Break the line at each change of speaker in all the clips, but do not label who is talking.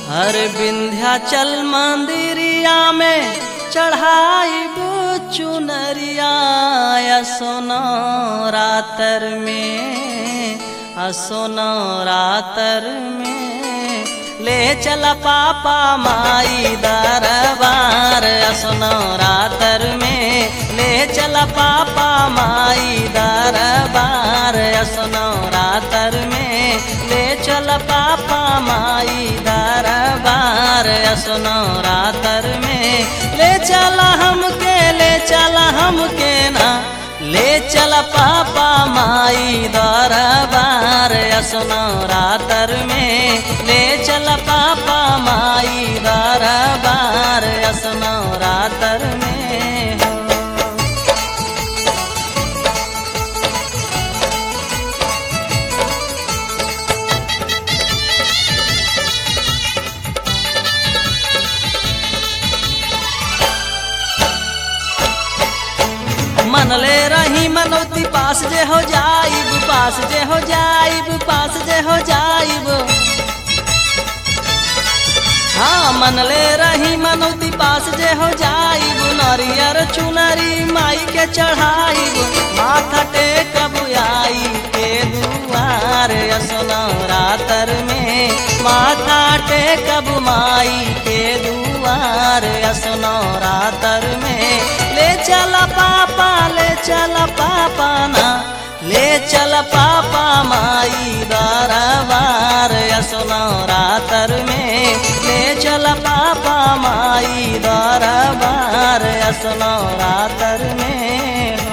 हर विंध्याचल मंदिरिया में चढ़ाई चुनरिया सोनो रातर में असोनो रातर में ले चल पापा माई दरबार असोनो रातर में ले चल पापा माई दरबार असोनो रातर में ले चल पापा माई दरबार असोनो रातर में ले चल हमके ले चल हमके ना ले चल पापा माई दरबार असनो रातर में ले चल पापा माई दरबार असनो रातर में हो मनले रही मनौती पास जे हो जाइब पास जे हो जाइब पास जे हो जाइब हाँ मनले रही मनौती पास जे हो जाइब नरियर चुनरी माई के चढ़ाइब माथा टेकब आई के दुआर असनो रातर में माथा टेकब माई के दुआर असनो रातर में ले चल पापा ले चल पापा ना ले चल पापा माई दरबार असनो रातर में ले चल पापा माई दरबार असनो रातर में हो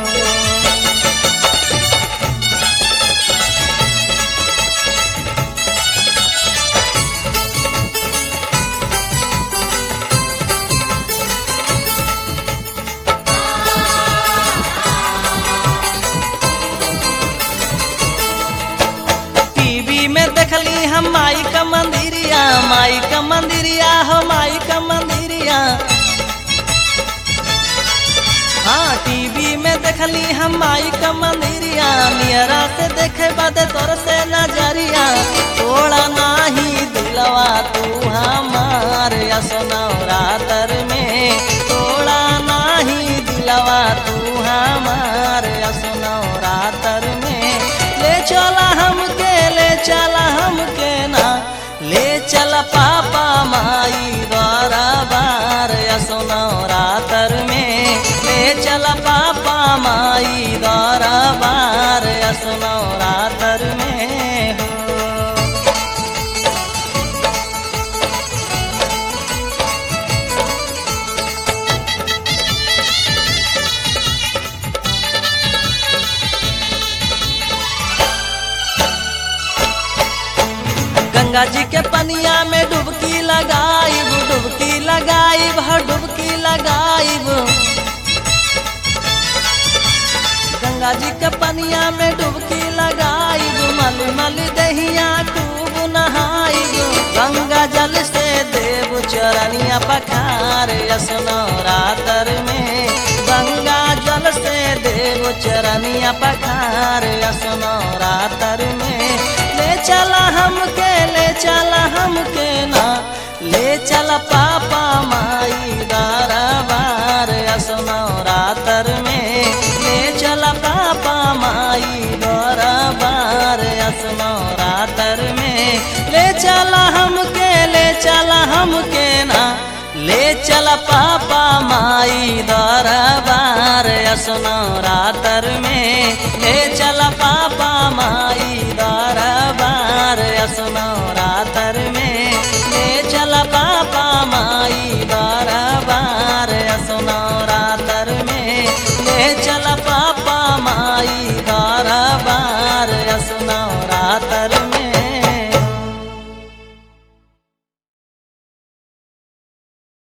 टीवी में देखली हम माई का मंदिरिया माई का मंदिरिया हो माई का मंदिरिया हाँ टीवी में देखली हम माई का मंदिरिया नियरा से देखे बदे तोर से नजरिया थोड़ा नाही दिलवा तू हमार असनो रातर में थोड़ा नाही दिलवा तू हमार असनो रातर में ले चला हमके ले चला हमके ना ले चल पापा माई दरबार असनो रातर में ले चल पापा माई दरबार असनो रातर में हो गंगा जी के पनिया में डुबकी लगाइब डुबकी लगाइब हर डुबकी लगाइब गंगा जी के पनिया में डुबकी लगाइब मल मल दहिया खूब नहाइब गंगा जल से देव चरनिया पखार असनो रातर में गंगा जल से देव चरनिया पखार असनो रातर में ले चला हमके ले चला हमके ना ले चल पापा माई दरबार असनो रातर में ले चल पापा माई दरबार असनो रातर में ले चला हमके ले चला हमके ना ले चल पापा माई दरबार असनो रातर में ले चल पापा